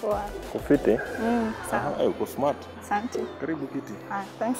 Poa. Kufiti? Mm, sawa. Aha, eh, uko smart. Asante. Karibu kiti. Ah, thanks.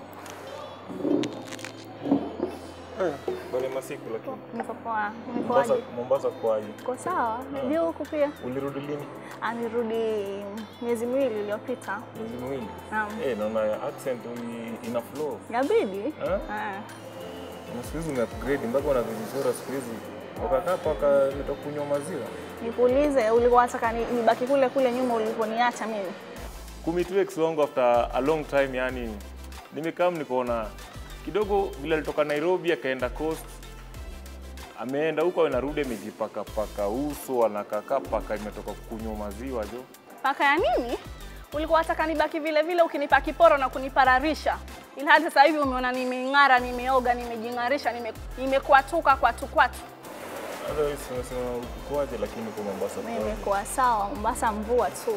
Eh, bale masiku lakini. Niko poa. Mombasa, Nikoaje? Mombasa kwaje? Uko sawa? Najua huku pia. Ulirudi lini? Anirudi miezi miwili iliyopita. Miezi miwili. Naam. Eh, naona accent uli- ina flow. Yabidi? Eh? Ah. Na siku hizi umeupgrade mpaka una vizuri siku hizi. Ukakaa paka umetoka kunywa maziwa. Nikuulize, ulikuwa wataka ni- nibaki kule kule nyuma uliponiacha mimi? Kumitu ex wangu after a long time yani nimekaa nikaona kidogo vile alitoka Nairobi akaenda coast ameenda huko anarudi amejipaka paka uso anakaka paka imetoka kunywa maziwa jo Paka ya nini? Ulikuwa wataka nibaki vile vile ukinipa kiporo na kunipararisha. Ilhali sasa hivi umeona nimeng'ara, nimeoga, nimejing'arisha, nime- nimekwatuka kwatu kwatu. Otherwise unasema ukoaje lakini kwa Mombasa kwaje? Nimekuwa sawa, Mombasa mvua tu.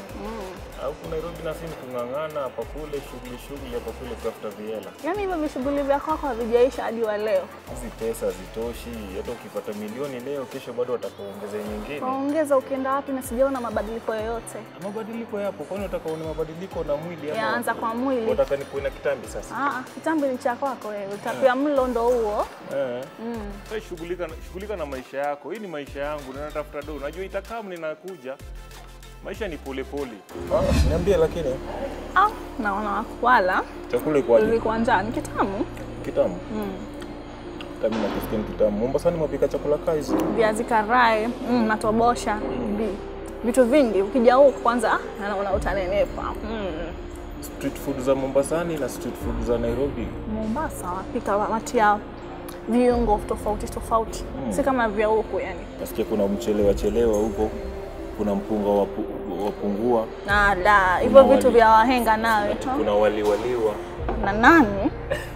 Alafu Nairobi na sisi kung'ang'ana hapa kule shughuli shughuli hapa kule kutafuta viela. Yaani hivyo vishughuli vya kwako havijaisha hadi wa leo. Hizi pesa hazitoshi, hata ukipata milioni leo, kesho bado watakuongeza nyingine. Waongeza ukienda wapi na sijaona mabadiliko yoyote. Mabadiliko yapo, kwani utakaona mabadiliko na mwili ama Yaanza kwa mwili. Wataka nikuwe na kitambi sasa? Ah, kitambi ni cha kwako wewe. Utapia mlo ndo huo. Eh. Wewe shughulika shughulika na maisha yako. Hii ni maisha yangu na natafuta do. Unajua itakaa ninakuja. Maisha ni pole pole. Ah, niambie lakini Ah, naona wala chakula iko aje? ilikuwa njaa ni kitamu. Kitamu. Mm. Kama na kisikia ni kitamu. Mombasa ni mapika chakula kaa hizi. Viazi karai, mm, matobosha, vi- vitu vingi. Ukija huku kwanza ah, naona utanenepa. Mm. Street food za Mombasani na street food za Nairobi. Mombasa wapika watia viungo tofauti tofauti, si kama vya huku yani. Nasikia kuna mchelewa chelewa huko. Kuna mpunga wa pu- wapungua. Na la hivyo Kuna vitu wali. vya wahenga nawe tu. Kuna wali waliwa. na nani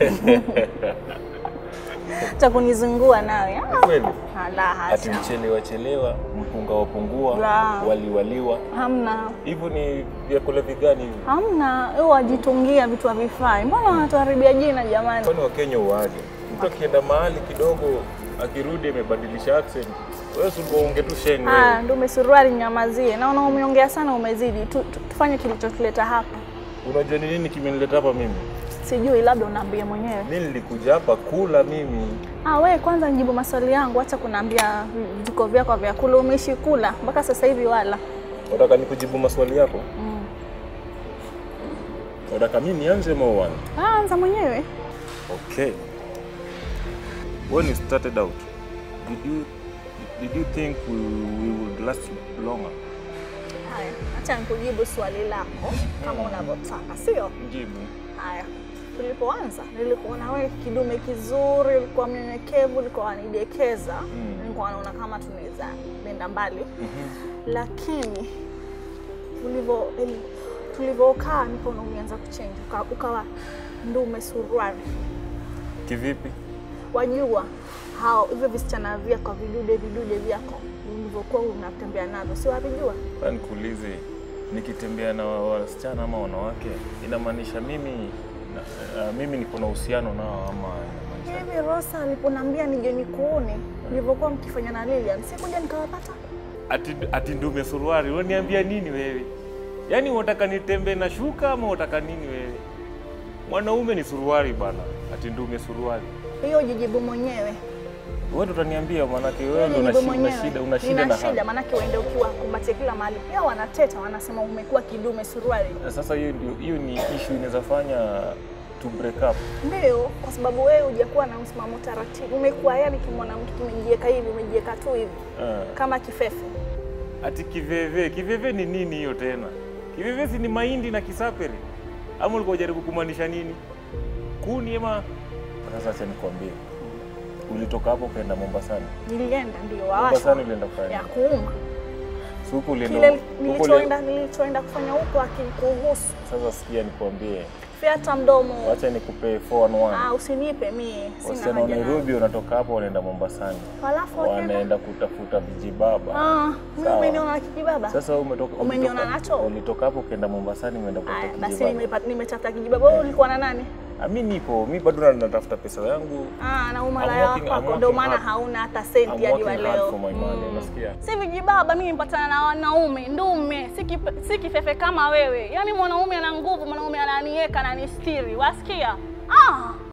cha kunizungua nawe Ah, Kweli? ala Ati hasha mchelewa chelewa, mpunga wapungua, La. wali waliwa. hamna Hivyo ni vyakula vigani hivi? hamna wewe wajitungia vitu havifai mbona wanatuharibia jina jamani Kwani Wakenya uaje? Mtu akienda mahali kidogo akirudi amebadilisha accent, wewe si unge tu sheng Ah, wewe. ndume suruali nyamazie naona umeongea sana umezidi tu, tu, tufanye kilichotuleta hapa Unajua ni nini kimenileta hapa mimi? sijui labda unaambia mwenyewe Mimi nilikuja hapa kula mimi. ah, we kwanza nijibu maswali yangu acha kunaambia vituko vyako vya kula umeishi kula mpaka sasa hivi wala Unataka nikujibu maswali yako? mm. Unataka mimi nianze ama uanze? ah, anza mwenyewe Okay. When you started out, did you did you think we, we would last longer? haya acha nikujibu swali lako kama unavyotaka sio Jibu. Haya, tulipoanza nilikuona wewe kidume kizuri, ulikuwa mnyenyekevu, ulikuwa wanidekeza Mm. nilikuwa naona kama tunaweza nenda mbali lakini ulivyo eli- tulivyokaa nikaona umeanza kuchange uka, ukawa ndume suruali. Kivipi? Wajua hao hivyo visichana vyako vidude vidude vyako ulivyokuwa unatembea navyo, si wavijua? Sasa nikuulize, nikitembea na wasichana ama wanawake inamaanisha mimi na, uh, mimi niko na uhusiano nao ama inamaanisha Hivi Rosa aliponambia nije nikuone nilivyokuwa mkifanya na Lilian, sikuja nikawapata ati, ati ndume suruari? Unaniambia nini wewe? Yaani unataka nitembee na shuka ama unataka nini wewe? Mwanaume ni suruari bana, ati ndume suruari. hiyo jijibu mwenyewe. Wewe ndo utaniambia, maanake wewe ndo una Jijibu shi- una shida, una shida Nina na shida hali. maanake uende ukiwa kumbatia kila mahali, pia wanateta wanasema umekuwa kidume suruali. Na Sasa hiyo ndio hiyo ni issue inaweza fanya to break up. Ndio, kwa sababu wewe hujakuwa na msimamo taratibu, umekuwa yani kimwona mtu kimejieka hivi, umejieka tu hivi Uh, kama kifefe. ati kiveve, kiveve ni nini hiyo tena? Kiveve si ni mahindi na kisaperi? Ama ulikuwa unajaribu kumaanisha nini? Kuni ama? Sasa acha nikwambie, ulitoka hapo ukaenda Mombasani. Nilienda ndio Mombasani wawasha ulienda kufanya ya nini? kuuma Si huko ulienda kile huko uli- nilichoenda nilichoenda kufanya huko akikuhusu Sasa sikia nikwambie, fyata mdomo. wacha nikupe 411. Ah, usinipe mie, sina Wasichana wa haja nao. Nairobi wanatoka hapo wanaenda Mombasani, Halafu wakaenda wanaenda kutafuta vijibaba. Ah, mimi Sawa. umeniona na kijibaba? Sasa wewe umetoka Umeniona ulitoka- nacho? Ulitoka hapo ukaenda Mombasani umeenda Aya, kutafuta basi kijibaba. nimepata- nimetafuta kijibaba. Wewe ulikuwa na nani? Ah, mi nipo, mi bado na- natafuta pesa yangu. Ah, na I'm umalaya working- I'm wako working ndio maana hard. hauna hata I'm senti hadi wa working hard leo. for my money, unasikia? Si vijibaba, mimi nipatana na wanaume ndume, si kipe- si kifefe kama wewe. Yaani mwanaume ana nguvu, mwanaume ananiweka ananistiri, wasikia? Ah,